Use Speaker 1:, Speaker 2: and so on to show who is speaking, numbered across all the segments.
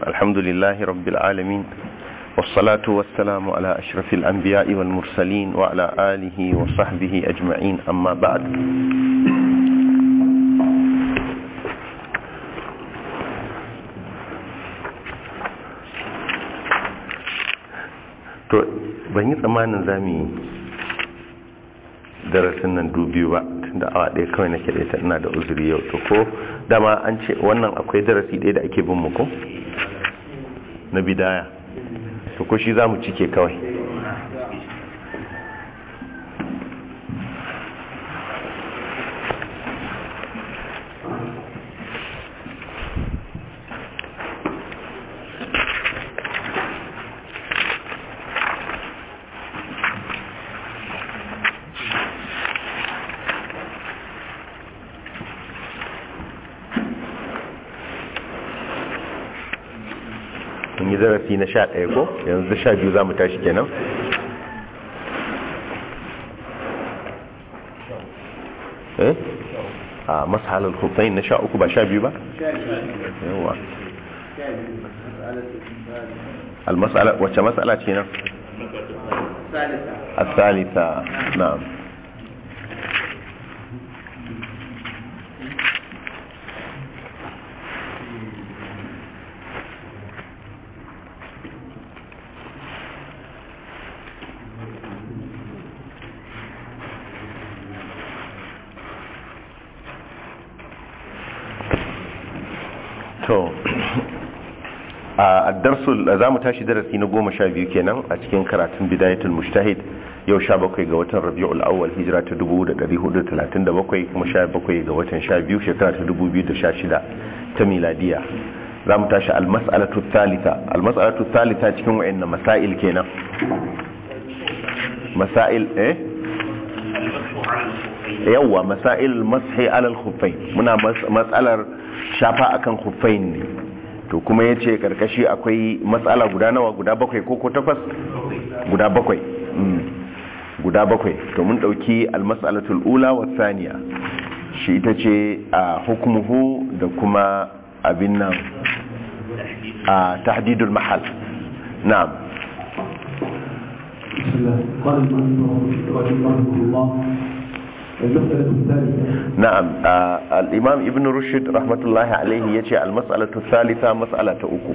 Speaker 1: الحمد لله رب العالمين والصلاة والسلام على أشرف الأنبياء والمرسلين وعلى آله وصحبه أجمعين أما بعد to ban yi tsammanin za mu yi darasin nan dubiyu ba tunda awa ɗaya kawai nake da ita ina da uzuri yau to ko dama an ce wannan akwai darasi ɗaya da ake bin mu ko na bidaya to ko shi za mu cike kawai mun yi darasi na sha ɗaya ko yanzu sha biyu za mu tashi kenan eh a masahalar hufai na sha uku ba sha biyu ba yawa almasala wacce matsala ce nan الثالثة نعم to a darsul za mu tashi darasi na goma sha biyu kenan a cikin karatun bidayatul mujtahid yau sha bakwai ga watan rabi'ul awwal hijira ta dubu da dari hudu talatin da bakwai kuma sha bakwai ga watan sha biyu shekara ta dubu biyu da sha shida ta miladiya za mu tashi almas'alatu thalitha almas'alatu thalitha cikin wa'anna masail kenan masail eh yawwa masail mashi alal khuffain muna matsalar shafa akan khuffain ne to kuma yace karkashi akwai matsala guda nawa guda bakwai ko ko takwas guda bakwai guda bakwai to mun dauki almas'alatul ula wa thaniya shi ita ce a hukmuhu da kuma abin nan a tahdidul mahal na'am
Speaker 2: بسم الله قال المؤلف رحمه الله المسألة الثالثة
Speaker 1: نعم آه الإمام ابن رشد رحمة الله عليه يجي المسألة الثالثة مسألة أكو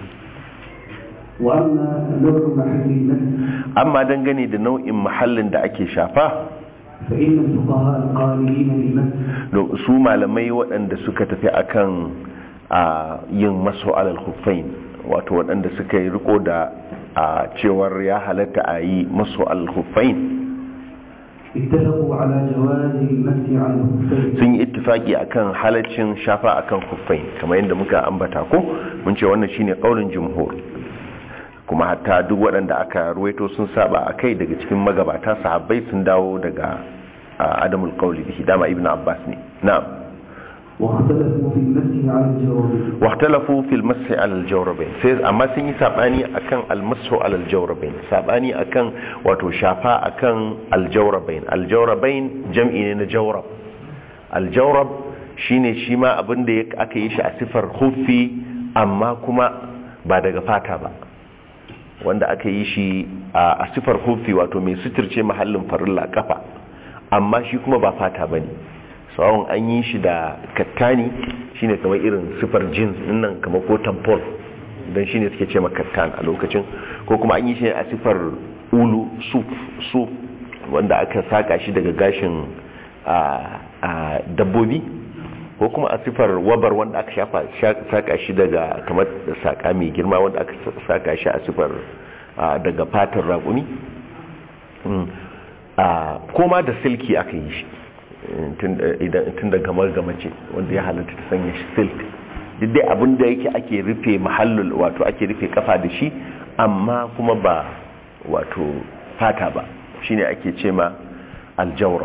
Speaker 2: وأما نوع محل المسجد
Speaker 1: أما دنغني da nau'in mahallin da ake shafa
Speaker 2: فإن الفقهاء القائلين بالمسجد
Speaker 1: su malamai waɗanda suka tafi akan a yin masu alal khuffain wato waɗanda suka yi riko da a cewar ya halatta a yi masu alal khuffain
Speaker 2: اتفقوا على جواز المسح على الخفين
Speaker 1: sun yi ittifaki akan halaccin shafa akan khuffain kamar yadda muka ambata ko mun ce wannan shine kaulin jumhur kuma hatta duk waɗanda aka ruwaito sun saba akai daga cikin magabata sahabbai sun dawo daga a, adamul qawli bihi dama ibnu abbas ne na'am
Speaker 2: واختلفوا في المسح على الجواب
Speaker 1: واختلفوا في المسح على الجوربين sai amma sun yi sabani akan almasu ala aljawrabain sabani akan wato shafa akan aljawrabain aljawrabain jam'i ne na jawrab aljawrab shine shi ma abin da aka yi shi a sifar khuffi amma kuma ba daga fata ba wanda aka yi shi a sifar khuffi wato mai suturce mahallin farilla kafa amma shi kuma ba fata bane tsawon an yi shi da kattani shine kamar irin sifar jeans nan kamar ko tampon don shine suke ce kattan a lokacin ko kuma an yi shi a sifar ulu suf suf wanda aka saka shi daga gashin a dabbobi ko kuma a sifar wabar wanda aka shafa saka shi daga kamar saka mai girma wanda aka saka shi a sifar daga fatar raƙumi koma da silki aka yi shi tun da gamar gamace wanda ya halatta ta sanya shi silk duk dai abin da yake ake rufe mahallul wato ake rufe kafa da shi amma kuma ba wato fata ba shine ake ce ma aljawrab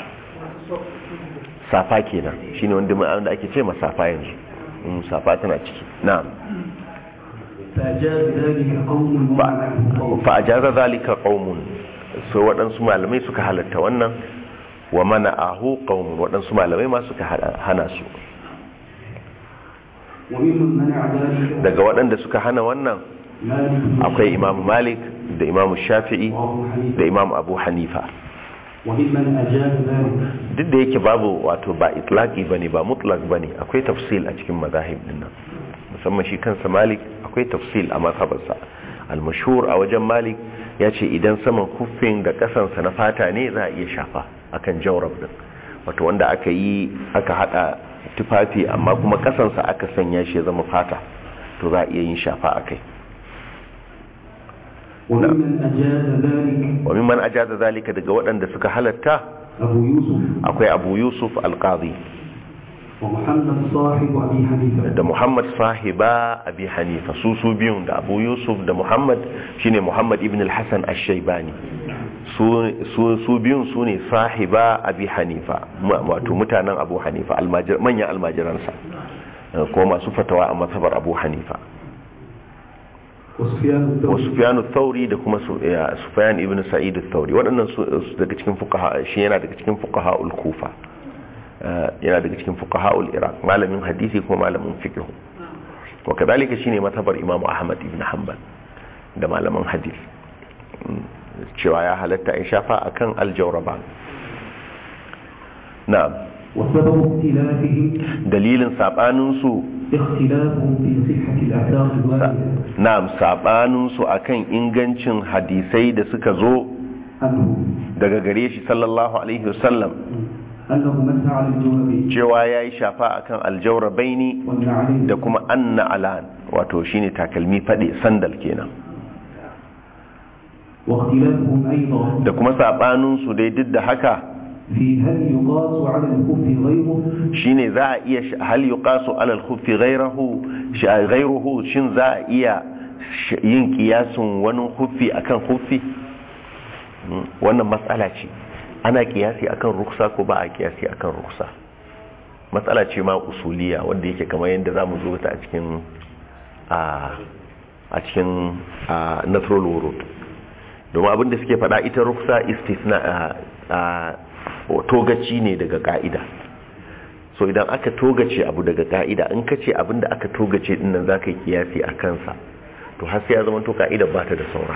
Speaker 1: safa kenan shine wanda wanda ake ce ma safa yanzu safa tana ciki na'am
Speaker 2: فأجاز ذلك قوم ومنعه قوم
Speaker 1: fa ajaza zalika qaumun so waɗansu malamai suka halatta wannan wa mana ahu qaumun waɗansu malamai ma suka hana su
Speaker 2: وممن منع ذلك
Speaker 1: daga waɗanda suka hana wannan
Speaker 2: مالك بن
Speaker 1: akwai imam malik da imam shafi'i
Speaker 2: وابو حنيفه
Speaker 1: da imam abu hanifa
Speaker 2: وممن اجاز ذلك
Speaker 1: duk da yake babu wato ba itlaqi bane ba mutlaq bane akwai tafsil a cikin mazahib din nan musamman shi kansa malik akwai tafsil a mazhabarsa al-mashhur a wajen malik ya ce idan saman kuffin da kasansa na fata ne za a iya shafa akan jawrab din wato wanda aka yi aka hada tufafi amma kuma kasansa aka sanya shi ya zama fata to za a iya yin shafa akai
Speaker 2: وممن اجاز ذلك
Speaker 1: wa mimman ajaza zalika daga waɗanda suka halatta
Speaker 2: ابو يوسف
Speaker 1: akwai abu yusuf al-qadi
Speaker 2: ومحمد صاحب ابي حنيفه
Speaker 1: da Muhammad sahiba Abi Hanifa su su biyun da Abu Yusuf da Muhammad shine Muhammad ibn al-Hasan ash-Shaybani su su su biyun su ne sahiba Abi Hanifa ma- wato mutanen Abu Hanifa almajir manyan almajiransa eh, ko masu fatawa a mazhabar Abu Hanifa
Speaker 2: وسفيان
Speaker 1: wa
Speaker 2: الثوري
Speaker 1: Sufyan ath-Thawri da kuma Su- eh, Sufyan ibn Sa'id ath-Thawri waɗannan su su daga cikin fuqaha shi yana daga cikin fuqaha al-Kufa Eh, yana daga cikin fuqaha al-Iraq malamin hadisi kuma malamin fiqh wa kadalika shine matabar Imam Ahmad ibn Hanbal da malaman hadith Mm, cewa ya halatta in shafa akan al-jawraban na'am
Speaker 2: وسبب اختلافهم
Speaker 1: dalilin sabanin su
Speaker 2: اختلافهم في صحه الاثار الوارده
Speaker 1: na'am sabanin su akan ingancin hadisai da suka zo
Speaker 2: عنه
Speaker 1: daga gare shi sallallahu alaihi wasallam
Speaker 2: انه مسح على الجواب
Speaker 1: cewa ya yi shafa akan aljawrabaini
Speaker 2: والنعلين
Speaker 1: da kuma anna alan wato shine takalmi fade sandal kenan
Speaker 2: واختلافهم ايضا
Speaker 1: da kuma sabanin su dai duk da haka
Speaker 2: في هل يقاس على الخف غيره
Speaker 1: shine za a iya sh- hal yuqasu ala al-khuffi ghayrahu sh- ghayruhu shin za a iya sh- yin kiyasin wani khuffi akan khuffi Mm, wannan matsala ce ana kiyasi akan ruksa ko ba a kiyasi akan ruksa matsala ce ma usuliya wanda yake kamar yadda za mu zo ta a cikin a a cikin a natural world domin abinda suke faɗa ita ruksa istisna a a togaci ne daga ka'ida so idan aka togace abu daga ka'ida in ka ce abinda aka togace din nan za ka yi kiyasi a kansa to har sai ya zama to ka'ida ba ta da saura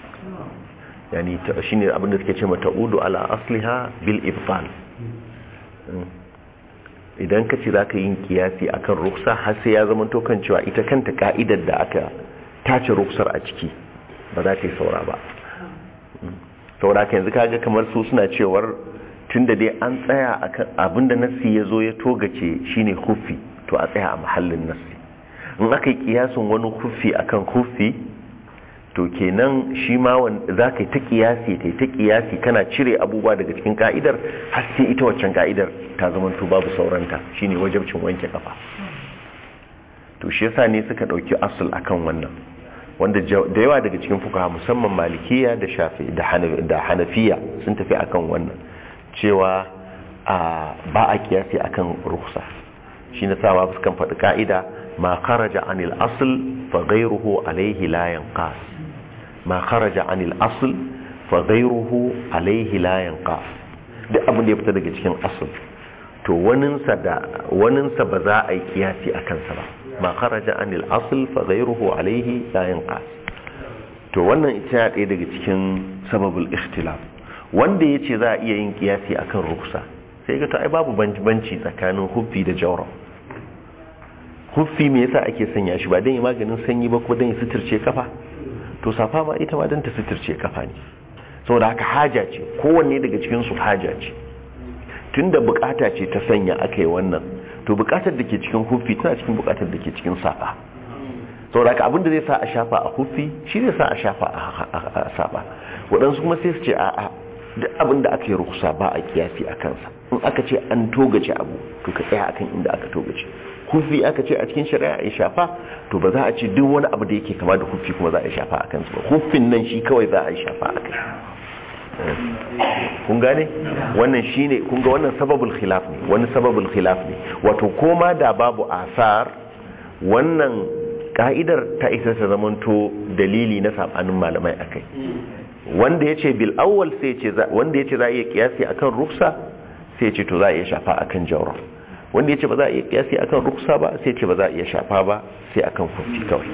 Speaker 1: yani ta- shine abinda suke ce mata udu ala asliha bil ibtal Mm. idan ka ce za ka yi kiyasi akan ruksa har sai ya zama to kan cewa ita kanta ka'idar da aka tace ruksar a ciki ba za ta yi saura ba saboda haka yanzu kaga kamar su suna cewar tunda dai an tsaya akan abinda nassi ya zo ya togace shine hufi to a tsaya a mahallin nassi in aka yi kiyasin wani hufi akan hufi to kenan shi ma za ka yi ta kiyasi ta yi ta kiyasi kana cire abubuwa daga cikin ka'idar har sai ita waccan ka'idar ta zama to babu sauranta shine wajabcin wanke kafa to shi yasa ne suka dauki asul akan wannan wanda da yawa daga cikin fukaha musamman malikiya da shafi da hanafiya sun tafi akan wannan cewa ba a kiyasi akan rukhsa shi na sama fuskan faɗi ka'ida ma kharaja anil asl fa ghayruhu alayhi la yanqas ma kharaja anil asl fa ghayruhu alayhi la yanqas duk abin da ya fita daga cikin asl to waninsa da waninsa ba za a yi kiyasi akan sa ba ma kharaja anil asl fa ghayruhu alayhi la yanqas to wannan ita ɗaya daga cikin sababul ikhtilaf wanda yace za a iya yin kiyasi akan ruksa sai ga to ai babu banci tsakanin huffi da jawra huffi me yasa ake sanya shi ba dan yi maganin sanyi ba ko dan ya suturce kafa to safa ma ita ma dan ta suturce kafa ne saboda haka haja ce kowanne daga cikin su haja ce tunda bukata ce ta sanya aka yi wannan to bukatar da ke cikin hufi tana cikin bukatar da ke cikin safa saboda haka abinda zai sa a shafa a hufi shi zai sa a shafa a safa waɗansu kuma sai su ce a'a duk abin da aka yi rukusa ba a kiyasi a kansa in aka ce an togace abu to ka tsaya akan inda aka togace hufi aka ce a cikin shari'a ya shafa to ba za a ce duk wani abu da yake kama da hufi kuma za a shafa a kansa ba hufin nan shi kawai za a yi shafa a kai kun gane wannan shine kun ga wannan sababul khilaf ne wani sababul khilaf ne wato koma da babu asar wannan ka'idar ta isa ta zamanto dalili na sabanin malamai akai wanda yace bil awwal sai yace wanda yace za a iya kiyasi akan ruksa sai yace to za a iya shafa akan jawra wanda ya ce ba za a iya kiyasi akan ruksa ba sai ce ba za a iya shafa ba sai akan kufi kawai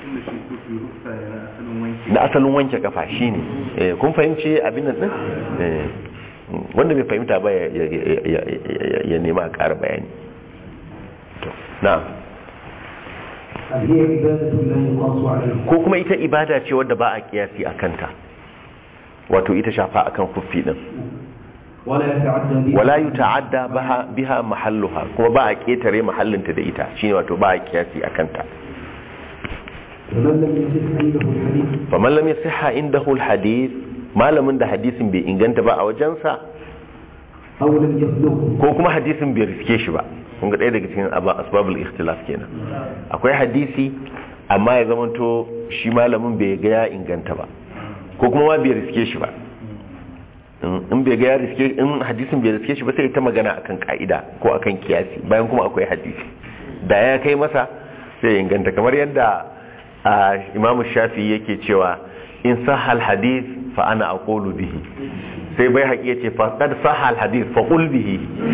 Speaker 1: na asalin wanke kafa shine eh kun fahimci abin nan din eh wanda bai fahimta ba ya ya nema a ƙara bayani to na'am
Speaker 2: هل هي عبادة لا يقاس عليها
Speaker 1: ko kuma ita ibada ce wadda ba a kiyasi a kanta wato ita shafa akan kufi din
Speaker 2: ولا يتعدى بها
Speaker 1: wala yuta'adda baha biha mahalluha kuma ba a ketare mahallinta da ita shine wato ba a kiyasi a kanta
Speaker 2: فمن لم يصح عنده الحديث
Speaker 1: faman lam yasihha indahu alhadith malamin da hadisin bai inganta ba a wajensa
Speaker 2: أو لم يبلغه
Speaker 1: ko kuma hadisin bai riske shi ba kun ga ɗaya daga cikin aba- asbabul ikhtilaf kenan akwai hadisi amma ya zamanto shi malamin bai ga ya inganta ba ko kuma ma bai riske shi ba in in bai ga ya riske in hadisin bai riske shi ba sai ta magana akan ka'ida ko akan kiyasi bayan kuma akwai hadisi da ya kai masa sai ya inganta kamar yadda a imamu shafi yake cewa in sahal hadith fa ana aqulu bihi sai bai haƙi ya ce faƙad sahal hadith fa qul bihi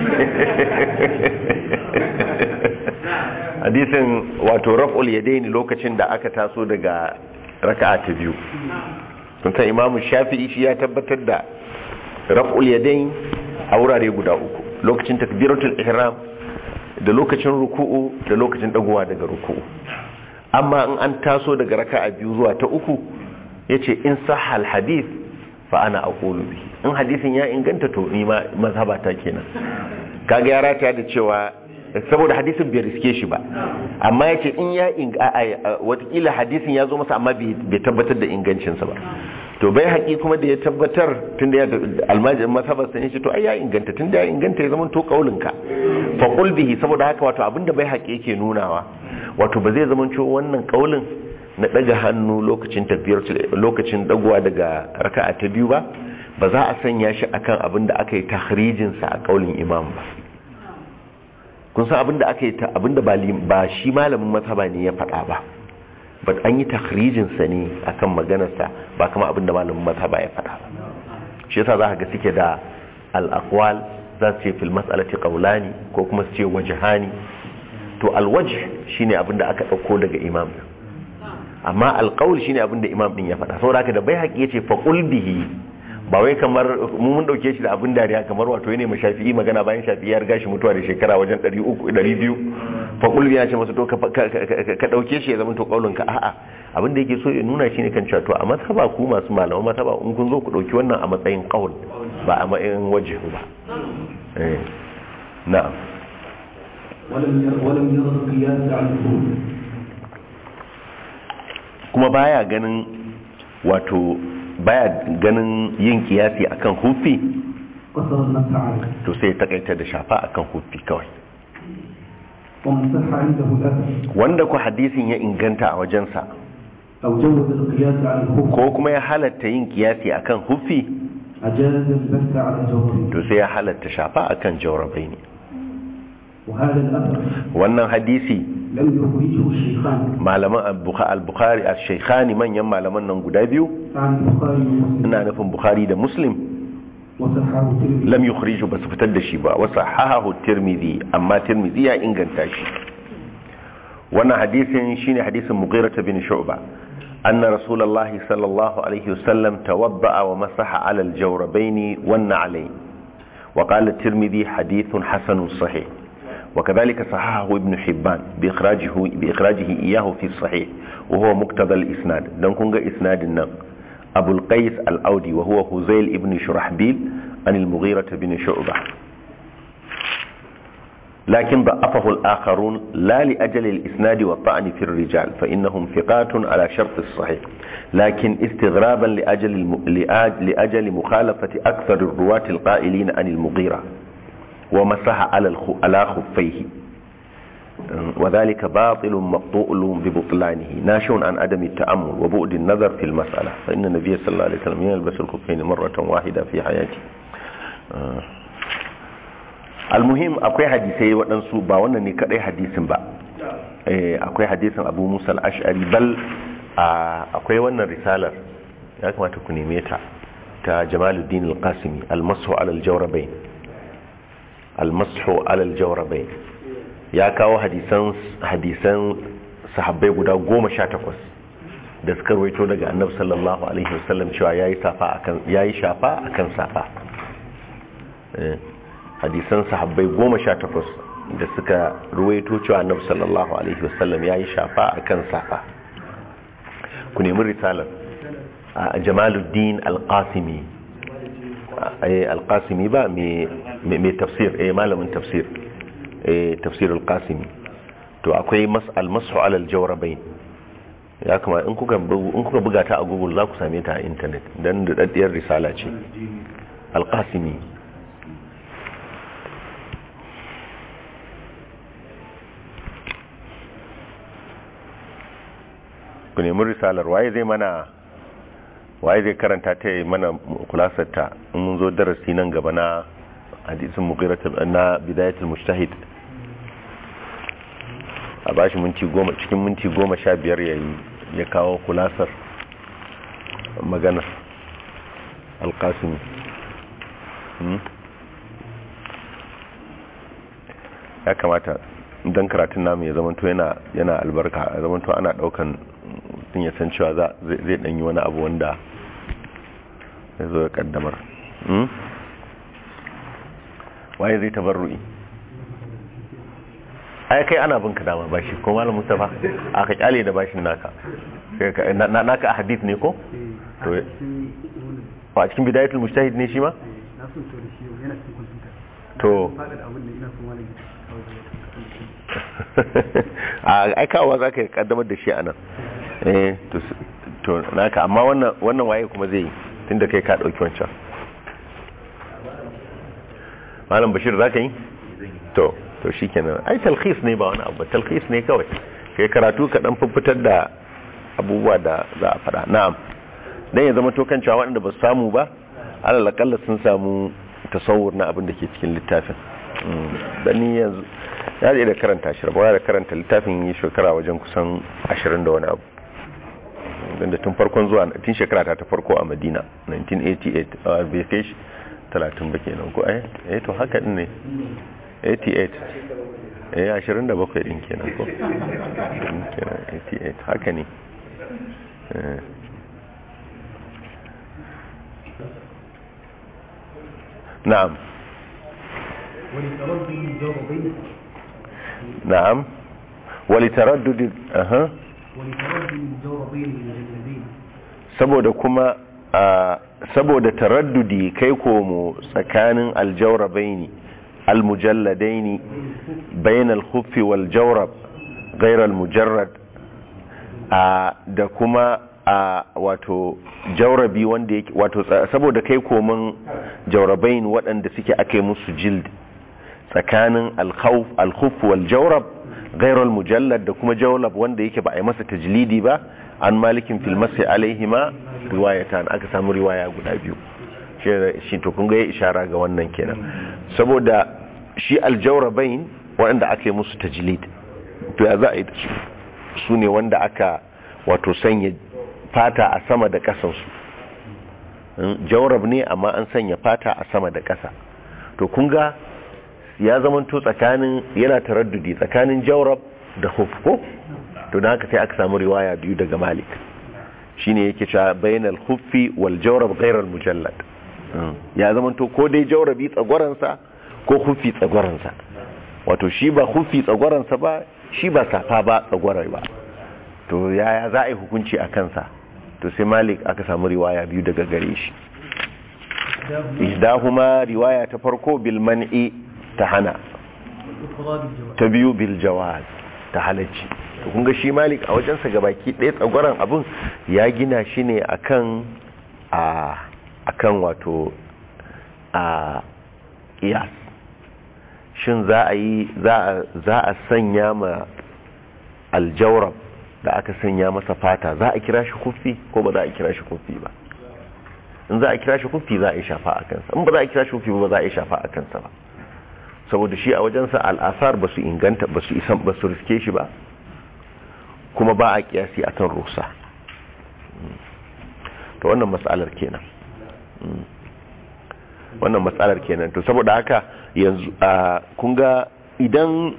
Speaker 1: hadisin wato raf'ul yadaini lokacin da aka taso daga raka'a ta biyu kun san imamu shafi'i shi ya tabbatar da raf'ul yadain a wurare guda uku lokacin takbiratul ihram da lokacin ruku'u da lokacin dagowa daga ruku'u amma in an taso daga raka'a biyu zuwa ta uku yace in sahal hadith fa ana aqulu bihi in hadisin ya inganta to ni ma mazhabata kenan kaga ya rataya da cewa saboda hadisin bai riske shi ba amma yace in ya watakila hadisin ya zo masa amma bai tabbatar da ingancinsa ba to bai haƙi kuma da ya tabbatar tun da ya almajin mazhabar sa ce to ai ya inganta tun da ya inganta ya zama to kaulinka fa qul bihi saboda haka wato abinda bai haƙi yake nunawa wato ba zai zama cewa wannan kaulin na daga hannu lokacin tafiyar lokacin dagowa daga raka'a ta biyu ba ba za a sanya shi akan abin da aka yi tahrijin sa a kaulin imam ba kun san abin da aka yi abin da ba shi malamin mazhaba ne ya faɗa ba but an yi tahrijin sa ne akan maganar sa ba kama abin da malamin mazhaba ya faɗa ba shi yasa za ka ga suke da al-aqwal za su ce fil mas'alati qawlani ko kuma su ce wajhani to al-wajh shine abin da aka dauko daga imam amma al-qawl shine abin da imam din ya faɗa saboda haka da bai haƙi yace fa qul bihi ba wai kamar mu mun dauke shi da abin dariya kamar wato yana mai shafi'i magana bayan shafi'i ya riga shi mutuwa da shekara wajen 300 200 fa qul ya ce masa to ka dauke shi ya zama to kaulin ka a'a abin da yake so ya nuna shi ne kan cewa to a mazhaba ku masu malaman mazhaba in kun zo ku dauki wannan a matsayin qaul ba a matsayin wajh ba eh na'am
Speaker 2: ولم ير ولم ير القياس على الظهور
Speaker 1: kuma baya ganin wato baya ganin yin kiyasi akan hufi
Speaker 2: قصر النفس عليه
Speaker 1: to sai ya takaita da shafa akan hufi kawai
Speaker 2: ومن صح عنده الأثر
Speaker 1: wanda ku hadisin ya inganta a wajensa
Speaker 2: أو جوز القياس على الخف
Speaker 1: ko kuma ya halatta yin kiyasi akan hufi
Speaker 2: أجاز البث على الجوهر
Speaker 1: to sai ya halatta shafa akan jawrabai ne
Speaker 2: وهذا الأثر
Speaker 1: wannan hadisi
Speaker 2: لم يخرجه الشيخان
Speaker 1: malaman al-bukhari al-shaykhani manyan malaman nan guda biyu
Speaker 2: عن البخاري ومسلم
Speaker 1: ina nufin bukhari da muslim
Speaker 2: وصححه الترمذي
Speaker 1: lam yukhriju basu fitar da shi ba wa sahahahu tirmidhi amma tirmidhi ya inganta shi wannan hadisin shine hadisin mughirah bin shu'ba anna rasulullah sallallahu alaihi wasallam tawadda'a wa masaha ala al-jawrabayn wan na'alayn wa qala at-tirmidhi hadithun hasanun sahih وكذلك صححه ابن حبان بإخراجه, بإخراجه إياه في الصحيح وهو مقتضى الإسناد دون كونغ إسناد النم أبو القيس الأودي وهو هزيل ابن شرحبيل عن المغيرة بن شعبة لكن ضعفه الآخرون لا لأجل الإسناد والطعن في الرجال فإنهم ثقات على شرط الصحيح لكن استغرابا لأجل, الم... لأجل, لأجل مخالفة أكثر الرواة القائلين عن المغيرة ومسح على الخ... على خفيه وذلك باطل مقطوع ببطلانه ناشئ عن عدم التأمل وبعد النظر في المسألة فإن النبي صلى الله عليه وسلم يلبس الخفين مرة واحدة في حياته المهم akwai hadisai waɗansu ba wannan ne kaɗai hadisin ba akwai hadisin abu musa al'ashari bal akwai wannan risalar ya kamata ku neme ta ta jamaluddin al-qasimi al-masu alal jawrabain almashu alal jawrabain ya kawo hadisan hadisan sahabbai guda goma sha takwas da suka rawaito daga annabi sallallahu alaihi wasallam cewa yayi safa akan yayi shafa akan safa Eh, hadisan sahabbai goma sha takwas da suka ruwaito cewa annabi sallallahu alaihi wasallam yayi shafa akan safa ku nemi risalar a jamaluddin alqasimi eh alqasimi ba mai mai tafsir eh malamin tafsir eh tafsir alqasimi to akwai mas'al mas'u ala aljawrabain ya kuma in kuka bu- in kuka buga ta a google za ku same ta a internet dan da daddiyar risala ce alqasimi ku nemi risalar waye zai mana waye zai karanta ta yi mana kulasar ta in mun zo darasi nan gaba na hadisin mughiratul na bidayatul mujtahid a bashi minti goma cikin minti goma sha biyar ya yi ya kawo kulasar magana alkasimi Hmm? ya kamata don karatun namu ya zamanto yana yana albarka ya zamanto ana daukan mutum ya san cewa za- zai zai danyi wani abu wanda ya zo ya kaddamar Hmm? waye zai tabarru'i ai kai ana binka dama bashi ko malam mustafa aka kyale da bashin naka Sai ka- na- na- naka a hadith ne ko to a cikin bidayatul mujtahid ne shi ma
Speaker 2: na so to da shi yana cikin kwamfuta
Speaker 1: to
Speaker 2: faɗaɗa abin da ina son wani
Speaker 1: a aikawa za ka kaddamar da shi a nan eh to s- to naka amma wannan wannan waye kuma zai yi tunda kai ka dauki wancan malam bashir za ka yi to to shikenan ai talkhis ne ba wani abu ba, talkhis ne kawai kai karatu ka dan fitar da abubuwa da za a fada na'am dan ya zama to kan cewa waɗanda ba su samu ba alal akalla sun samu tasawur na abin da ke cikin littafin Mm, dan ni yanzu ya da karanta shi rabawa da karanta littafin yi shekara wajen kusan 20 da wani abu don da tun farkon zuwa tun shekara ta ta farko a madina 1988 a bai kai shi 30 ba kenan ko ai eh to haka din ne 88 eh 27 din kenan ko Din kenan 88 haka ne Eh. na'am
Speaker 2: ولتردد الجوابين
Speaker 1: na'am walitaraddud aha
Speaker 2: ولتردد الجوابين المجلدين
Speaker 1: saboda kuma a saboda taraddudi kai komo tsakanin aljawrabaini almujalladaini bain alkhuffi wal jawrab ghayr almujarrad a da kuma a wato jawrabi wanda yake wato tsa- saboda kai komin jawrabain waɗanda suke ake musu jild tsakanin alkhawf alkhuf wal jawrab ghayr almujallad da kuma jawrab wanda yake ba a yi masa tajlidi ba an malikin fil masi alaihima riwayatan aka samu riwaya guda biyu Shi- shi to kun ga ya ishara ga wannan kenan saboda shi aljawrabain waɗanda aka yi musu tajlid to ya za a yi da su su ne wanda aka wato sanya fata a sama da ƙasansu jawrab ne amma an sanya fata a sama da ƙasa to kun ga ya zamanto tsakanin yana taraddudi tsakanin jawrab da hufko to da haka sai aka samu riwaya biyu daga malik shine yake cewa bainal huffi wal jawrab ghayr al mujallad ya zamanto ko dai jawrabi tsagwaransa ko huffi tsagwaransa wato shi ba huffi tsagwaransa ba shi ba safa ba tsagwarai ba to yaya za a yi hukunci a kansa to sai malik aka samu riwaya biyu daga gare shi ihdahuma riwaya ta farko bil man'i ta hana
Speaker 2: والأخرى بالجواب
Speaker 1: ta biyu bil jawaz ta halacci to kun ga shi malik a wajensa gabaki ɗaya tsagwaron abun ya gina shi ne akan a akan wato a iyas shin za a yi za a za a sanya ma aljawrab da aka sanya masa fata za a kira shi kufi ko ba za a kira shi kufi ba in za a kira shi kufi za a yi shafa a kansa in ba za a kira shi kufi ba za a yi shafa a kansa ba saboda shi a wajensa al'asar ba su inganta ba su isan ba su riske shi ba kuma ba a kiyasi akan rusa to wannan matsalar kenan wannan matsalar kenan to saboda haka yanzu a kun ga idan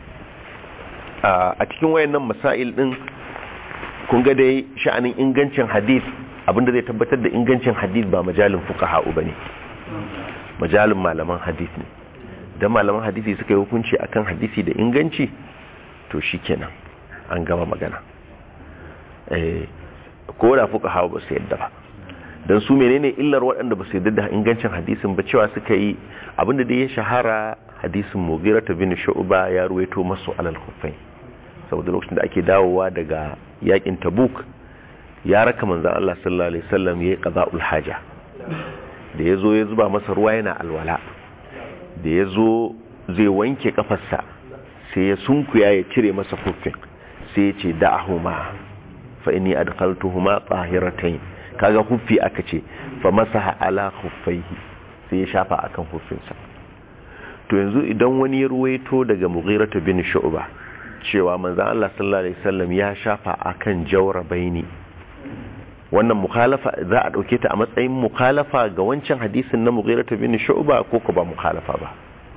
Speaker 1: a cikin wayannan masail din kun ga dai sha'anin ingancin hadith abinda zai tabbatar da ingancin hadith ba majalin fuqaha bane majalin malaman hadith ne dan malaman hadisi suka yi hukunci akan hadisi da inganci to shikenan an gama magana eh ko da fuqaha ba su yadda ba dan su menene illar waɗanda ba su yadda da ingancin hadisin ba cewa suka yi abinda da ya shahara hadisin mugira ta bin shu'ba ya ruwaito masu alal khuffain saboda lokacin da ake dawowa daga yakin tabuk ya raka manzan Allah sallallahu alaihi wasallam yayi qada'ul haja da yazo ya zuba masa ruwa yana alwala da yazo zai wanke kafarsa sai ya sunkuya ya cire masa huffin sai ya ce da'ahuma fa inni adkhaltuhuma tahiratayn kaga huffi aka ce fa masaha ala khuffaihi sai ya shafa akan huffinsa to yanzu idan wani ya ruwaito daga mughiratu bin shu'ba cewa manzan Allah sallallahu Alaihi wasallam ya shafa akan baini wannan mukhalafa za a dauke ta a matsayin mukhalafa ga wancan hadisin na mughiratu bin shu'ba ko ko ba mukhalafa ba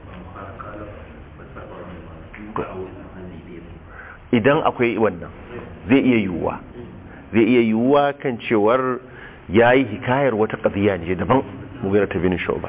Speaker 1: idan akwai wannan zai iya yiwuwa zai iya yiwuwa kan cewar yayi hikayar wata qadiya ne daban mughiratu bin shu'ba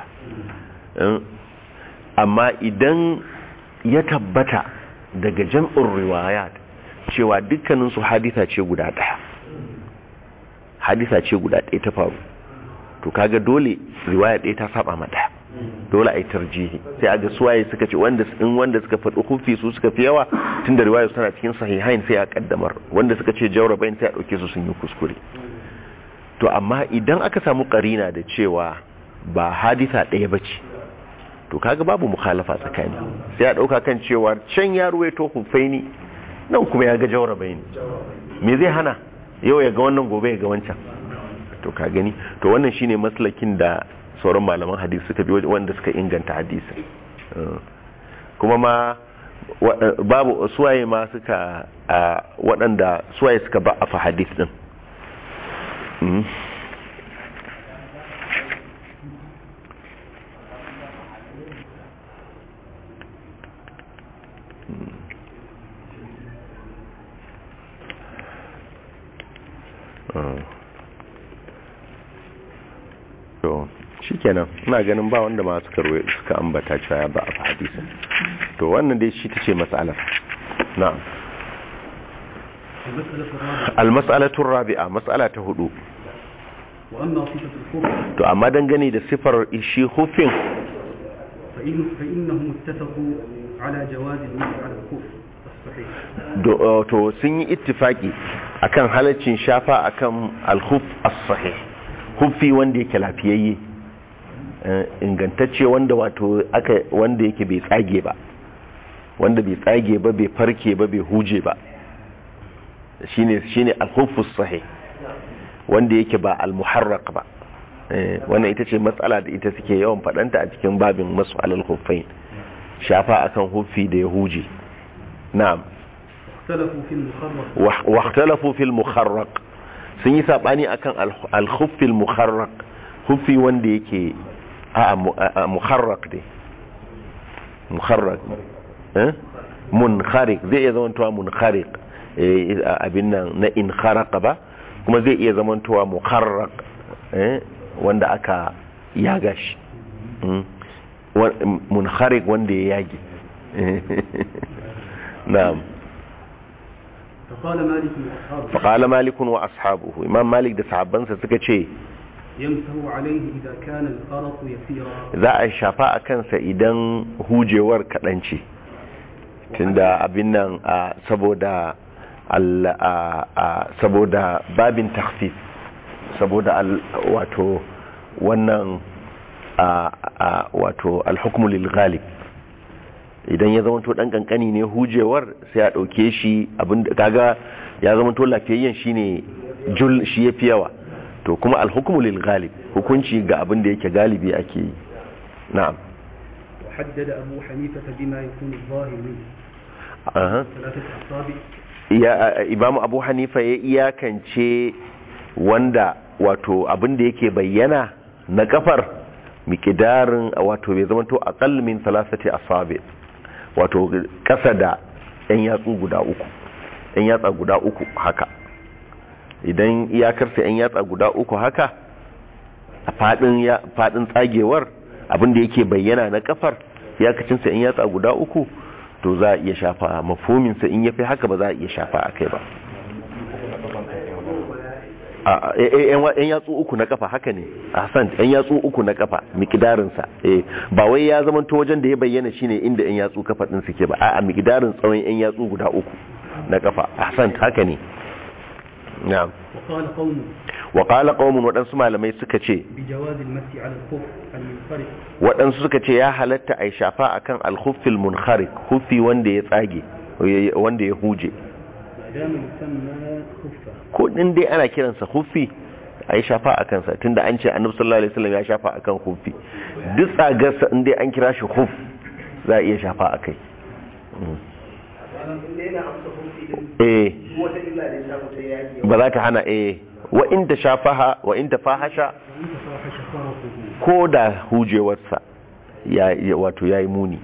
Speaker 1: amma idan ya tabbata daga jam'in riwayat cewa dukkaninsu haditha ce guda ɗaya haditha ce guda ɗaya ta faru to kaga dole riwaya ɗaya ta saba ma ɗaya dole a yi tarjihi sai a ga suwaye suka ce wanda in wanda suka faɗi hufi su suka fi yawa tun da riwaya suna cikin sahihain sai a kaddamar wanda suka ce jawrabain sai a ɗauke su sun yi kuskure to amma idan aka samu karina da cewa ba haditha ɗaya ba ce to kaga babu mukhalafa tsakani sai a dauka kan cewa can ya ruwaito hufaini nan kuma ya ga jawrabaini me zai hana yau ya ga wannan gobe ya ga wancan to ka gani to wannan shine maslakin da sauran malaman hadisi suka bi wanda suka inganta hadisi kuma ma babu suwaye ma suka waɗanda suwaye suka ba a fa hadis din to shikenan ina ganin ba wanda ma suka ruwa suka ambata cewa ba a hadisin to wannan dai shi tace mas'alar na'am al-mas'alatu rabi'a mas'ala ta hudu to amma dangane da sifar shi hufin
Speaker 2: فإنهم اتفقوا على جواز المسح على الخف الصحيح
Speaker 1: to sun yi ittifaki akan halaccin shafa akan al-khuf as-sahih hufi wanda yake lafiyayye ingantacce wanda wato aka wanda yake bai tsage ba wanda bai tsage ba bai farke ba bai huje ba shine shine al-khuf as-sahih wanda yake ba al-muharraq ba wannan ita ce matsala da ita suke yawan fadanta a cikin babin masu alal khuffain shafa akan hufi da ya huje na'am واختلفوا في المخرق sun yi sabani akan al-khuffi al-mukharraq khuffi wanda yake a mukharraq dai mukharraq eh munkhariq zai iya zamantowa munkhariq abin nan na in kharaqa ba kuma zai iya zamantowa mukharraq eh wanda aka yaga shi munkhariq wanda ya yage na'am
Speaker 2: فقال مالك وأصحابه
Speaker 1: فقال مالك واصحابه امام مالك da sahabbansa suka ce
Speaker 2: يمسه عليه إذا كان الخرط يسيرا
Speaker 1: za a shafa a kansa idan hujewar kaɗan ce tunda abin nan a saboda al- a- a- saboda babin takhfif saboda al- wato wannan a- a- wato alhukmu lil ghalib idan ya zama to dan kankani ne hujewar sai a dauke shi abin kaga ya zama to lafiyayyen shine jul shi yafi yawa to kuma alhukmu lil ghalib hukunci ga abin da yake galibi ake yi na'am
Speaker 2: وحدد أبو حنيفة بما يكون الظاهر منه
Speaker 1: aha
Speaker 2: ثلاثة أصابع
Speaker 1: ya imamu abu hanifa ya iyakance wanda wato abin da yake bayyana na kafar miqdarin wato bai zamanto aqall min thalathati asabi wato kasa da yan yatsu guda uku yan yatsa guda uku haka idan iyakarsa yan yatsa guda uku haka a fadin fadin tsagewar abinda yake bayyana na kafar iyakacinsa yan yatsa guda uku to za a iya shafa mafominsa in yafi haka ba za a iya shafa a kai ba yan yatsu uku na kafa haka ne hassan yan yatsu uku na kafa mikidarinsa ba wai ya zama to wajen da ya bayyana shine inda yan yatsu kafa din suke ba a mikidarin tsawon yan yatsu guda uku na kafa hassan haka ne na'am wa qala qaumun wadansu malamai suka ce wadansu suka ce ya halatta ai shafa akan al-khuffil munkhariq khuffi wanda ya tsage wanda ya huje ko din dai ana kiransa khuffi ai shafa akan sa tunda an ce annabi sallallahu alaihi wasallam ya shafa akan khuffi duk tsagarsa in dai an kira shi khuff za a iya shafa akai eh ba za ta hana eh wa in ta shafaha wa in ta fahasha ko da hujewarsa ya wato yayi muni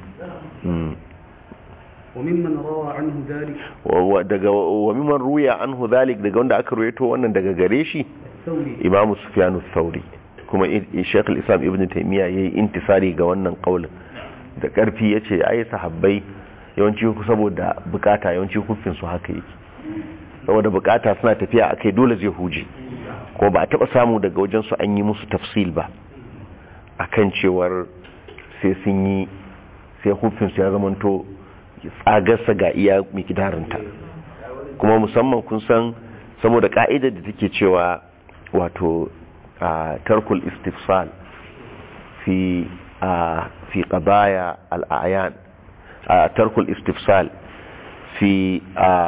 Speaker 2: وممن روى عنه ذلك
Speaker 1: daga wa mimman ruya anhu dhalik daga wanda aka ruwaito wannan daga gare shi imamu sufyan thauri kuma shaykh al-islam ibn taymiya yayi intisari ga wannan kaulin da karfi yace ai sahabbai yawanci saboda bukata yawanci kufin su haka yake saboda bukata suna tafiya akai dole zai huje ko ba a taba samu daga wajen su an yi musu tafsil ba akan cewar sai sun yi sai kufin su ya zamanto tsagarsa ga iya mikidarinta kuma musamman kun san saboda ka'idar da take cewa wato tarkul istifsal fi fi qadaya al-a'yan tarkul istifsal fi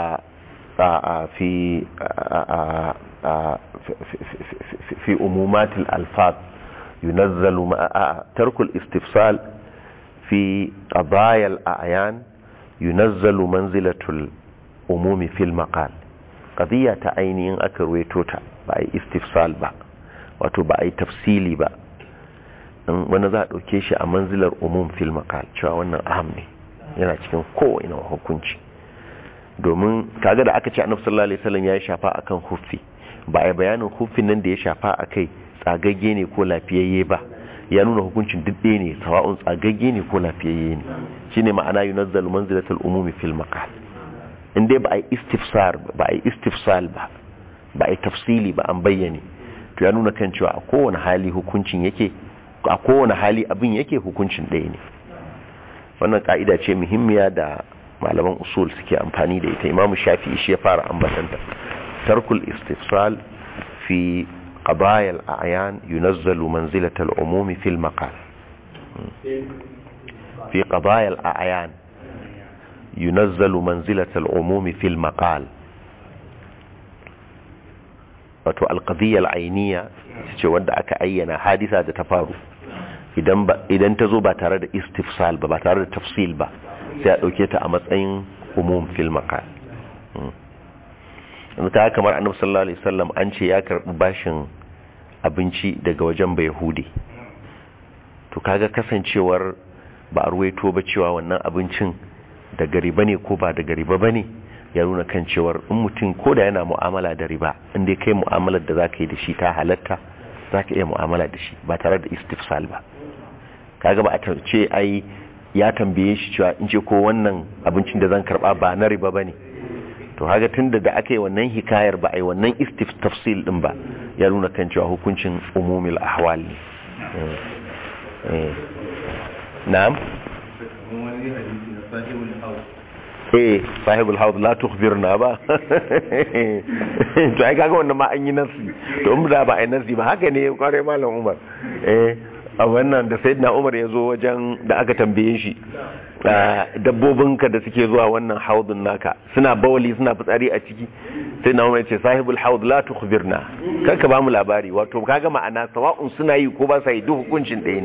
Speaker 1: في في أمومات الألفاظ ينزل ترك الاستفصال في قضايا الأعيان ينزل منزلة الأموم في المقال قضية عيني أكرويتوتا بأي استفصال با wato ba a yi tafsili ba wani za a ɗauke shi a manzilar umum fil makal cewa wannan aham ne yana cikin kowane hukunci domin kaga da aka ce annabi sallallahu alaihi wasallam ya shafa akan huffi ba a bayanin huffin nan da ya shafa akai tsagagge ne ko lafiyayye ba ya nuna hukuncin duk ɗaya ne sawa'un tsagagge ne ko lafiyayye ne shine ma'ana yunazzalu manzilatul umumi fil maqal in dai ba a yi istifsar ba a yi istifsal ba ba a yi tafsili ba an bayyane to ya nuna kan cewa a kowane hali hukuncin yake a kowane hali abin yake hukuncin ɗaya ne wannan ka'ida ce muhimmiya da malaman usul suke amfani da ita imamu shafi'i shi ya fara ambatanta tarkul istifsal fi qadaya al-a'yan yunazzalu manzilata al-umumi fil maqal fi qadaya al-a'yan yunazzalu manzilata al-umumi fil maqal wato al-qadiyya al-ayniyya ce wanda aka ayyana hadisa da ta faru idan idan ta zo ba tare da istifsal ba ba tare da tafsil ba sai a ɗauke ta a matsayin umum fil maqal yanzu ta kamar annabi sallallahu alaihi wasallam an ce ya karɓi bashin abinci daga wajen bai yahudi to kaga kasancewar ba a ruwaito ba cewa wannan abincin daga riba ne ko ba daga riba ba ne ya nuna kan cewar in mutum ko da yana mu'amala da riba in dai kai mu'amalar da zaka yi da shi ta halatta zaka iya mu'amala da shi ba tare da istifsal ba kaga ba a ce ai ya tambaye shi cewa in ce ko wannan abincin da zan karba ba na riba bane to haga tunda da aka yi wannan hikayar ba ai wannan istif tafsil din ba ya nuna kan cewa hukuncin umumil ahwal ne na'am eh sahibul haud la tukhbirna ba to ai kaga wannan ma an yi nasi to in da ba ai nasi ba haka ne kware malam Umar eh a wannan da sayyidina Umar ya zo wajen da aka tambaye shi dabbobinka da suke zuwa wannan haudun naka suna bawali suna fitsari a ciki sai na umar ce sahibul haud la tukhbirna kar ka bamu labari wato kaga ma'ana sawa'un suna yi ko ba sa yi duk hukuncin ɗaya ne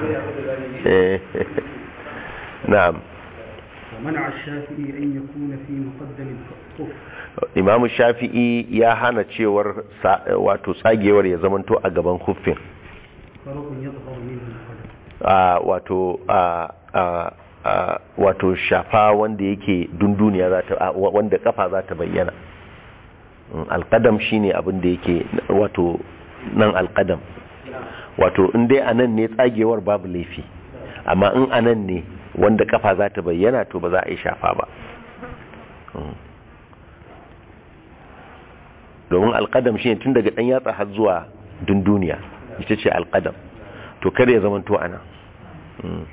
Speaker 1: na'am
Speaker 2: ومنع الشافعي أن يكون في مقدم الكف
Speaker 1: imamu shafi'i ya hana cewar wato tsagewar ya zamanto a gaban huffin
Speaker 2: فرق يظهر منه القدم
Speaker 1: a wato a a a wato shafa wanda yake dunduniya za ta a, wa- wanda kafa za ta bayyana Mm, alqadam shine abin da yake wato nan alqadam wato in dai anan ne tsagewar babu laifi amma in anan ne wanda kafa za ta bayyana to ba za a yi shafa ba Mm. domin alqadam shine tun daga dan yatsa har zuwa dunduniya ita ce alqadam to kada ya zama to anan Mm.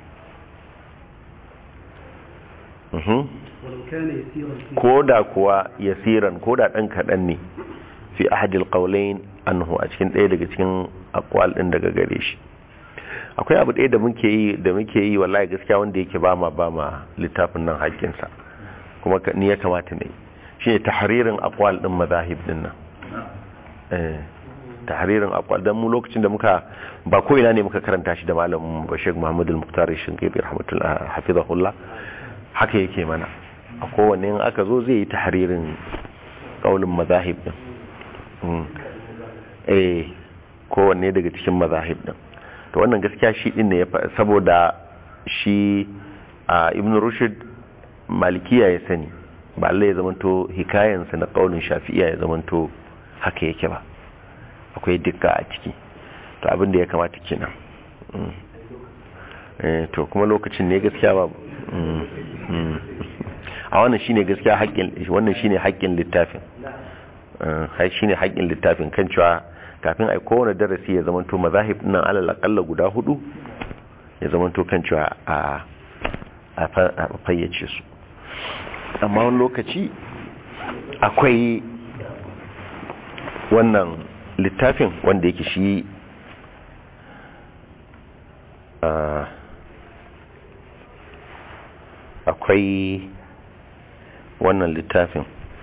Speaker 1: Mhm.
Speaker 2: ولو كان يسيرا فيه
Speaker 1: ko da kuwa yasiran ko da ɗan kaɗan ne fi ahadil qawlain anhu a cikin ɗaya daga cikin aqwal ɗin daga gare shi akwai abu ɗaya da muke yi da muke yi wallahi gaskiya wanda yake ba ma ba ma littafin nan haƙƙinsa kuma ka- ni ya kamata ne shine tahririn aqwal ɗin mazahib ɗin nan eh tahririn aqwal dan mu lokacin da muka ba ko ina ne muka karanta shi da malamin Bashir Muhammad al-Muqtar Shinqiti rahmatullah hafizahullah haka yake mana a kowanne in aka zo zai yi tahririn kaulin mazahib din Mm. eh kowanne daga cikin mazahib din to wannan gaskiya shi din ne ya fa- saboda shi a ibn rushd malikiya ya sani ba Allah ya zamanto hikayansa na kaulin shafi'iya ya zamanto haka yake ba akwai dukka a ciki to abin da ya kamata kenan Mm. eh to kuma lokacin ne gaskiya ba Mm. Mm. a wannan shine gaskiya haƙƙin wannan shine haƙƙin littafin hai shine haƙƙin littafin kan cewa kafin ai kowane darasi ya zamanto mazahib nan alal aqalla guda hudu ya zamanto kan cewa a a fa- a fayyace su amma wani lokaci akwai wannan littafin wanda yake shi ah, akwai wannan littafin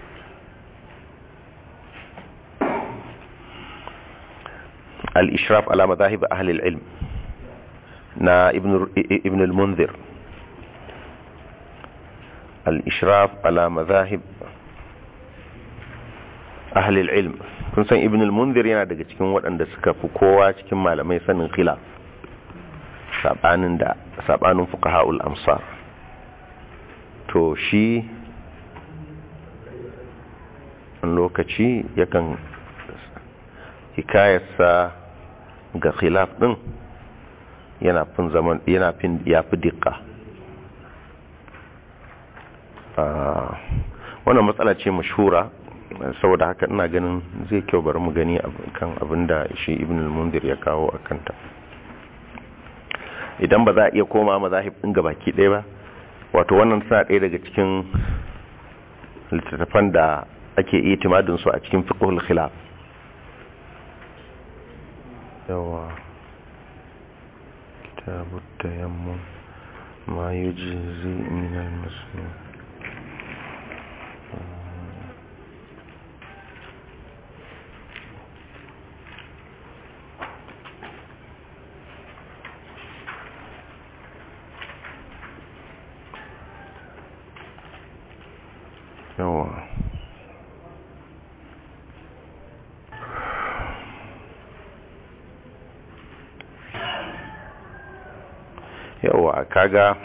Speaker 1: al-ishraf ala madahib ahli al-ilm na ibn ibn al-munzir al-ishraf ala madahib ahli al-ilm kun san ibn al-munzir yana daga cikin waɗanda suka fi kowa cikin malamai sanin khilaf sabanin da sabanin fuqaha'ul amsar to shi wani lokaci yakan hikayarsa ga khilaf din yana fin zaman yana fin ya fi dikka Ah, wannan matsala ce mashhura saboda haka ina ganin zai kyau bari mu gani ab- kan abinda shi ibn al-mundir ya kawo a kanta idan ba za a iya koma mazahib din gabaki ɗaya ba wato wannan suna ɗaya daga cikin littattafan da ake itimadin su a cikin fiqhul khilaf yawa kitabut tayammum ma yujzi min al-muslim yawa yawa kaga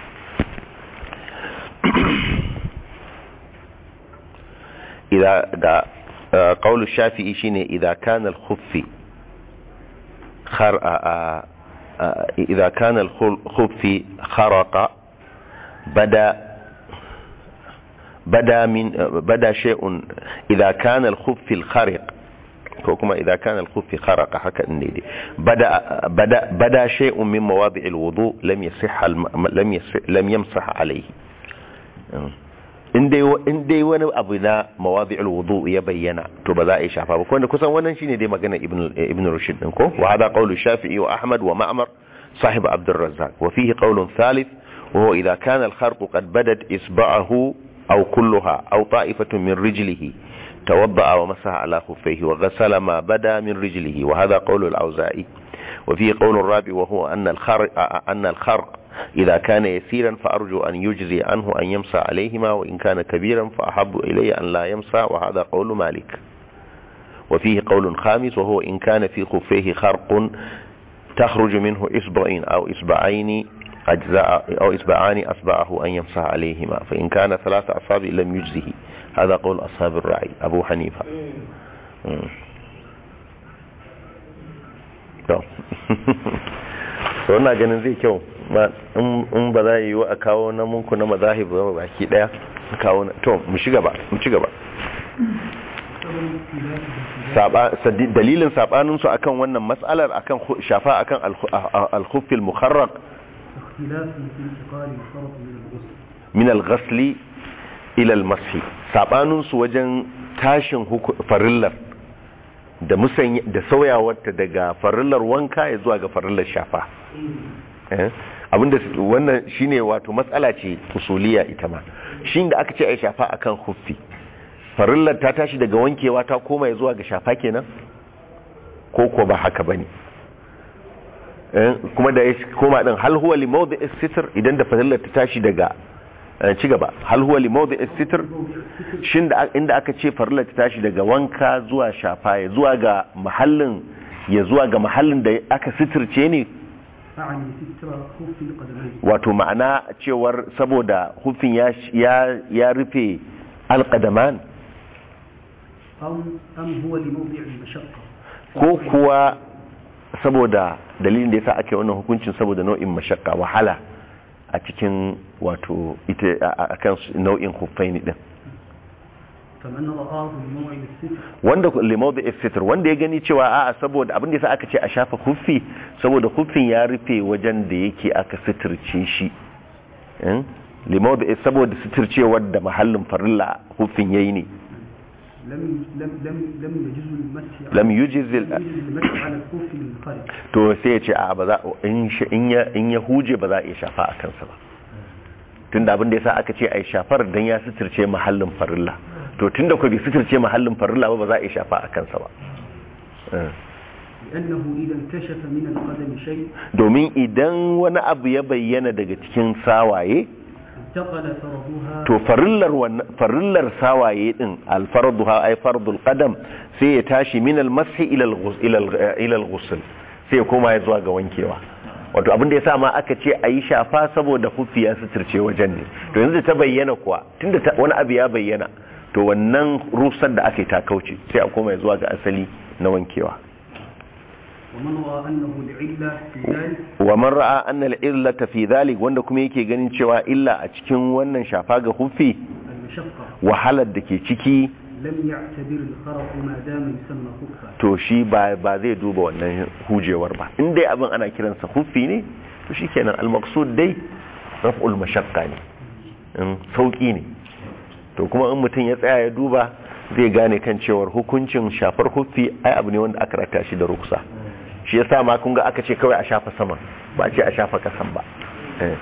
Speaker 1: إذا دا آه، قول الشافعي شيني إذا كان الخف خر آه، آه، آه، إذا كان الخف خرق بدا بدا من بدا شيء إذا كان الخف الخرق كما إذا كان الخف خرق حكى النيدي بدا بدا بدا شيء من مواضع الوضوء لم يصح الم... لم يصح لم يمسح عليه in dai wani abu na mawadi'ul wudu ya bayyana to ba za a yi shafa ba wanda kusan wannan shine dai magana ibn ibn rushd din ko wa hada qawlu shafi'i wa ahmad wa ma'mar sahib abd الرزاق وفيه قول ثالث وهو اذا كان الخرق قد بدت اصبعه او كلها او طائفه من رجله توضأ ومسح على خفيه وغسل ما بدا من رجله وهذا قول الاوزاعي وفيه قول الرابع وهو ان الخرق ان الخرق إذا كان يسيرا فأرجو أن يجزي عنه أن يمسى عليهما وإن كان كبيرا فأحب إلي أن لا يمسى وهذا قول مالك وفيه قول خامس وهو إن كان في خفيه خرق تخرج منه إصبعين أو إصبعين أجزاء أو إصبعان أصبعه أن يمسح عليهما فإن كان ثلاث أصابع لم يجزه هذا قول أصحاب الرعي أبو حنيفة مم. to so ina ganin zai kyau ma in ba za yi wa a kawo na munku na mazahib ba baki daya kawo na to mu shiga ba mu ci gaba saba sadi- dalilin sabanin su akan wannan mas'alar akan khu- shafa akan al-khuff al-mukharraq
Speaker 2: اختلاف في انتقال الفرط من الغسل
Speaker 1: min al-ghasl ila al-mashi sabanin su wajen tashin huku- farillar da musanya da sauyawarta daga farillar wanka ya zuwa ga farillar shafa eh abinda su- wannan shine wato matsala ce usuliya ita ma shin da aka ce ai shafa akan huffi farillar ta tashi daga wankewa ta koma ya zuwa ga shafa kenan ko ko ba haka bane eh kuma da ya koma din hal huwa li mawdi'is sitr idan da farillar ta tashi daga eh, ci gaba hal huwa li mawdi'is sitr shin da inda aka ce farillar ta tashi daga wanka zuwa shafa ya zuwa ga mahallin ya zuwa ga mahallin da aka sitirce ne
Speaker 2: أعني ستر خف القدمين
Speaker 1: wato ma'ana cewar saboda hufin ya ya ya rufe alqadaman
Speaker 2: أم أم هو لموضع المشقة
Speaker 1: ko kuwa saboda dalilin da yasa ake wannan hukuncin saboda nau'in mashakka wahala a cikin wato ita a- a kan nau'in huffaini din
Speaker 2: فمن رآه لموعد الستر
Speaker 1: wanda limau da istitr wanda ya gani cewa a'a saboda abin da yasa aka ce a shafa huffi saboda huffin ya rufe wajen da yake aka sitirce shi eh? limau da saboda sitircewar da mahallin farilla huffin yayi ne
Speaker 2: لم لم لم لم يجوز المسح
Speaker 1: lam yujiz
Speaker 2: يجوز المسح على الخف من الخارج
Speaker 1: to sai ya ce a ba za in shi- in ya in ya huje ba za a iya shafa a kansa ba tunda abin da yasa aka ce ai shafar dan ya sitirce mahallin farilla to tunda ko bai sitirce mahallin farilla ba ba za a iya shafa a kansa ba Eh.
Speaker 2: لأنه إذا انكشف من القدم شيء
Speaker 1: domin idan wani abu ya bayyana daga cikin sawaye
Speaker 2: انتقل فرضها
Speaker 1: to farillar wannan farillar sawaye din alfarduha ay fardul qadam sai ya tashi min almashi ila alghus ila al- ila alghusl sai ya koma ya zuwa ga wankewa wato abin da yasa ma aka ce ayi shafa saboda hufi ya suturce wajen ne to yanzu da ta bayyana kuwa tunda ta- wani abu ya bayyana to wannan rusar da aka yi ta kauce sai a koma ya zuwa ga asali na wankewa
Speaker 2: ومن رأى أنه لعلة في ذلك
Speaker 1: wa man ra'a anna al-illata fi dhalik wanda kuma yake ganin cewa illa a cikin wannan shafa ga hufi
Speaker 2: المشقة
Speaker 1: wahalar da ke ciki
Speaker 2: لم يعتبر الخرق ما دام يسمى خفا
Speaker 1: to shi ba ba zai duba wannan hujewar ba in dai abin ana kiransa hufi ne to shikenan al-maqsud dai raf'ul mashaqqa ne in sauki ne to kuma in mutum ya tsaya ya duba zai gane kan cewar hukuncin shafar hufi ai abu ne wanda aka rata shi da ruksa shi yasa ma kun ga aka ce kawai a shafa sama ba a ce a shafa kasan ba eh.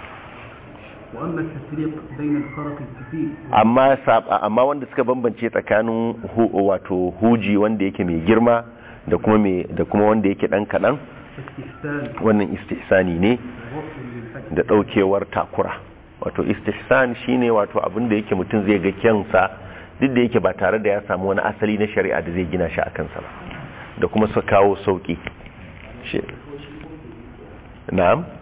Speaker 2: وأما التفريق بين الخرق الكثير
Speaker 1: amma sab- amma wanda suka bambance tsakanin hu, wato huji wanda yake mai girma da kuma mai da kuma wanda yake dan kadan
Speaker 2: واستحسان
Speaker 1: wannan istihsani ne
Speaker 2: ووصل للحد
Speaker 1: da daukewar takura wato istihsan shine wato abin da yake mutum zai ga kyansa duk da yake ba tare da ya samu wani asali na shari'a da zai gina shi a kansa ba da kuma su kawo sauki shi na'am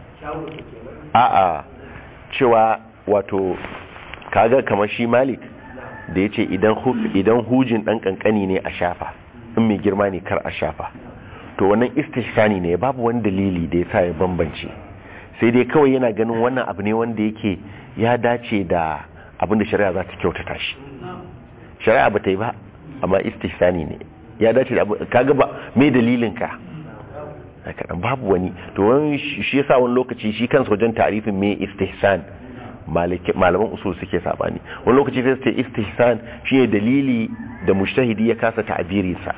Speaker 1: a'a cewa wato kaga kamar shi malik da ya ce idan hu- idan hujin dan kankani ne a shafa in mai girma ne kar a shafa to wannan istihsani ne babu wani dalili da ya sa ya bambance sai dai kawai yana ganin wannan abu ne wanda yake ya dace da abin da shari'a za ta kyautata shi shari'a ba ta yi ba amma istihsani ne ya dace da abu kaga ba me dalilin ka kaɗan babu wani to wani shi yasa wani lokaci shi kansa wajen tarifin me istihsan maliki- malaman usul suke sabani wani lokaci sai su ce istihsan shi ne dalili da mushtahidi ya kasa ta'abiri sa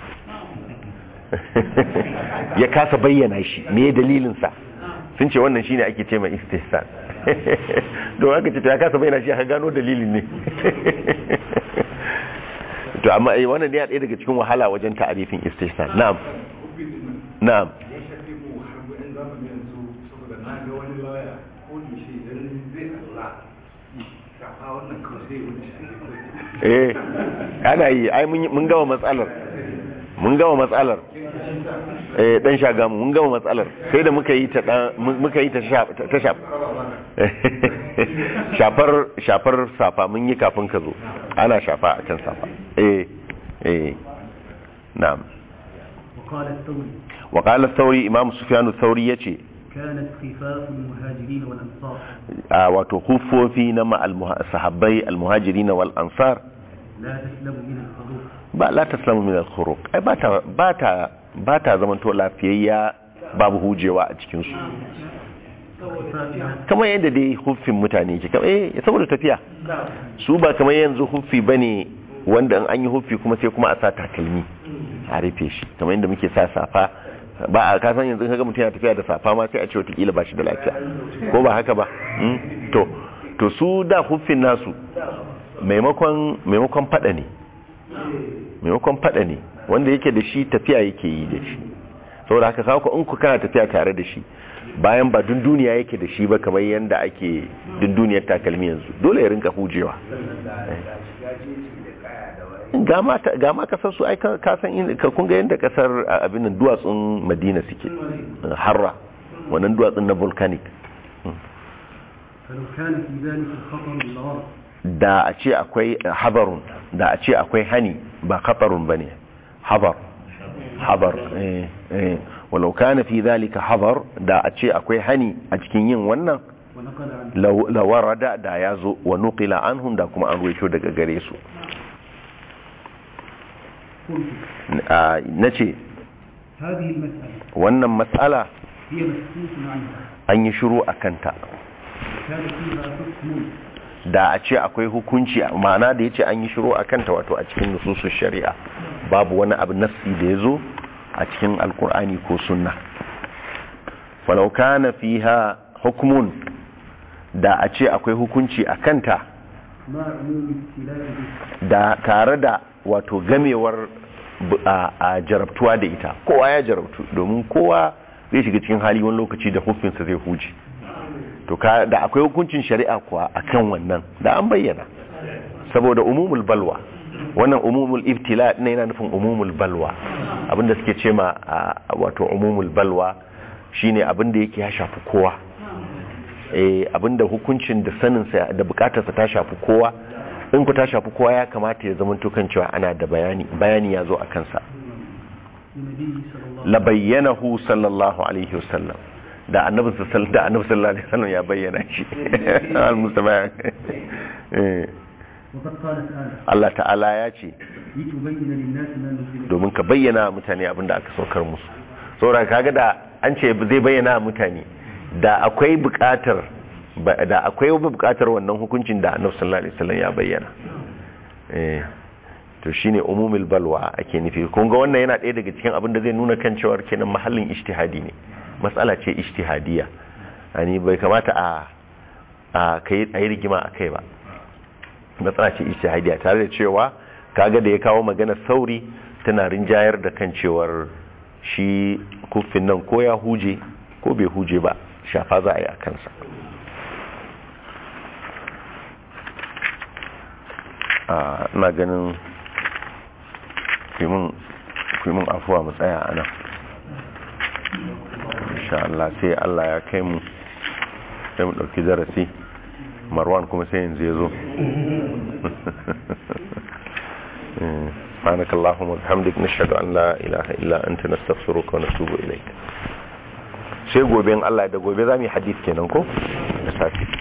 Speaker 1: ya kasa bayyana shi me dalilin sa sun ce wannan shine ake ce mai istihsan don haka ce to ya kasa bayyana shi aka gano dalilin ne to amma eh wannan ne ya ɗaya daga cikin wahala wajen ta'arifin istihsan na'am na'am
Speaker 3: ya shafi mu har gudun zamani yanzu saboda na ga wani lawaya ko da shi idan zai Allah shafa wannan kawai sai wani shi
Speaker 1: eh ana yi ai mun mun gama matsalar mun gama matsalar eh dan shagamu mun gama matsalar sai da muka yi ta dan muka yi ta sha- ta shaf shafar shafar safa mun yi kafin ka zo ana shafa akan safa eh eh na'am
Speaker 2: وقال الثوري
Speaker 1: wa qala thawri imam sufyan thawri yace
Speaker 2: كانت خفاف المهاجرين والأنصار
Speaker 1: a wato hufofi na ma al-muha- sahabbai al-muhajirin wal ansar
Speaker 2: لا تسلم من الخروج
Speaker 1: ba la taslamu min al-khuruq ai ba ta ba ta ba ta zaman to lafiyayya babu hujewa a cikin su
Speaker 2: خفافها
Speaker 1: kamar yadda dai huffin mutane ke kamar eh saboda tafiya su ba kamar yanzu huffi bane wanda in an yi huffi kuma sai kuma a sa takalmi a rufe shi kamar yadda muke sa safa ba a kasan yanzu kaga mutum yana tafiya da safa ma sai a ce watakila ba shi da lafiya ko ba haka ba Mm? to to su da huffin nasu maimakon maimakon fada ne maimakon fada ne wanda yake da shi tafiya yake yi da shi saboda haka kawo in ku kana tafiya tare da shi bayan ba dunduniya yake da shi ba kamar yadda ake dunduniyar takalmi yanzu dole ya rinka hujewa ga ma ta- ga ma kasar su ai ka ka san in ka kun ga yadda kasar a, abin nan duwatsun Madina suke harra wannan duwatsun na volcanic
Speaker 2: فلو كان في ذلك الخطر لورد
Speaker 1: da a ce akwai habarun da a ce akwai hani ba khatarun bane habar habar eh eh walau kana fi zalika habar da a ce akwai hani a cikin yin wannan
Speaker 2: ونقل عن
Speaker 1: law- lawarada da ya zo wa nuqila anhum da kuma an ruwaito daga gare su
Speaker 2: قلت
Speaker 1: Ah, nace
Speaker 2: هذه المسألة
Speaker 1: wannan matsala
Speaker 2: هي مسكوت عنها
Speaker 1: an yi shiru a kanta
Speaker 2: كان فيها حكم
Speaker 1: da a ce akwai hukunci ma'ana da ya ce an yi shiru a kanta wato a cikin nususun shari'a babu wani abu nassi da ya zo a cikin alkur'ani ko sunna falau kana fiha hukmun da a ce akwai hukunci a kanta
Speaker 2: مع عموم ابتلاء به
Speaker 1: da tare da wato gamewar bu- a a jarabtuwa da ita kowa ya jarabtu domin kowa zai shiga cikin hali wani lokaci da hukunsa zai huce to ka da akwai hukuncin shari'a kuwa akan wannan da an bayyana saboda umumul balwa wannan umumul ibtila ne yana nufin umumul balwa abinda suke ce ma a, wato umumul balwa shine abinda yake ya shafi kowa eh abinda hukuncin da saninsa da bukatarsa ta shafi kowa in ku ta shafi kowa ya kamata ya zama tukan cewa ana da bayani bayani ya zo a kansa
Speaker 2: للنبي صلى الله
Speaker 1: la bayyanahu sallallahu alaihi wasallam da annabi sallallahu da annabi sallallahu alaihi wasallam ya bayyana shi al-mustafa eh
Speaker 2: وقد قال تعالى
Speaker 1: Allah ta'ala ya ce
Speaker 2: لتبين للناس ما نزل
Speaker 1: domin ka bayyana wa mutane abin da aka saukar musu saboda kaga da an ce zai bayyana wa mutane da akwai buƙatar ba- da akwai buƙatar wannan hukuncin da annabi sallallahu alaihi wasallam ya bayyana eh to shine umumul balwa ake nufi kun ga wannan yana ɗaya daga cikin abin da zai nuna kan cewa kenan mahallin ijtihadi ne matsala ce ijtihadiya ani bai kamata a a kai ayi rigima akai ba matsala ce ijtihadiya tare da cewa kaga da ya kawo magana sauri tana rinjayar da kan cewar shi kuffin nan ko ya huje ko bai huje ba shafa za a yi a kansa a ina ganin kuimin afuwa mu tsaya a nan insha Allah sai Allah ya kai mu sai mu ɗauki darasi marwan kuma sai yanzu ya zo سبحانك اللهم وبحمدك نشهد أن لا إله إلا أنت نستغفرك ونتوب إليك sai gobe in Allah da gobe za mu yi hadith kenan ko da safi